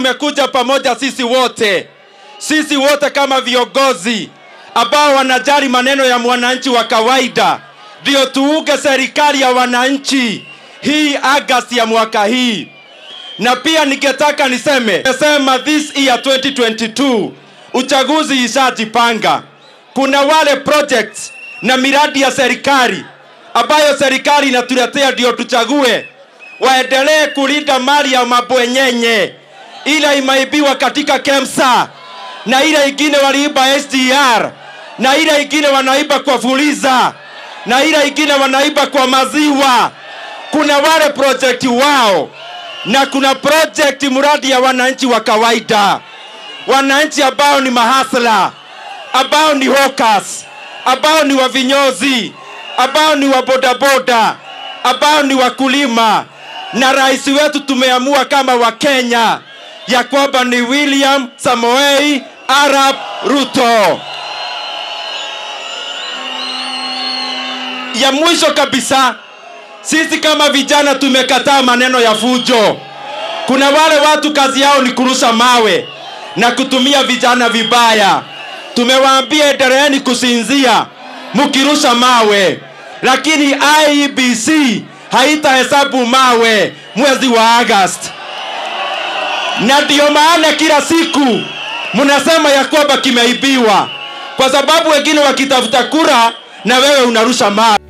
tumekuja pamoja sisi wote, sisi wote kama viongozi ambao wanajali maneno ya mwananchi wa kawaida, ndio tuunge serikali ya wananchi hii Agosti ya mwaka hii. Na pia ningetaka niseme, nasema this year 2022 uchaguzi ishajipanga. Kuna wale projects na miradi ya serikali ambayo serikali inatuletea ndio tuchague, waendelee kulinda mali ya mabwenyenye, ile imeibiwa katika KEMSA na ile ingine waliiba SGR na ile ingine wanaiba kwa Fuliza na ile ingine wanaiba kwa maziwa. Kuna wale project wao na kuna project mradi ya wananchi wa kawaida, wananchi ambao ni mahasla, ambao ni hawkers, ambao ni wavinyozi, ambao ni wabodaboda, ambao ni wakulima. Na rais wetu tumeamua kama Wakenya ya kwamba ni William Samoei Arap Ruto. Ya mwisho kabisa, sisi kama vijana tumekataa maneno ya fujo. Kuna wale watu kazi yao ni kurusha mawe na kutumia vijana vibaya. Tumewaambia endeleeni kusinzia mkirusha mawe, lakini IEBC haitahesabu mawe mwezi wa Agosti, na ndiyo maana kila siku mnasema ya kwamba kimeibiwa, kwa sababu wengine wakitafuta kura na wewe unarusha mawe.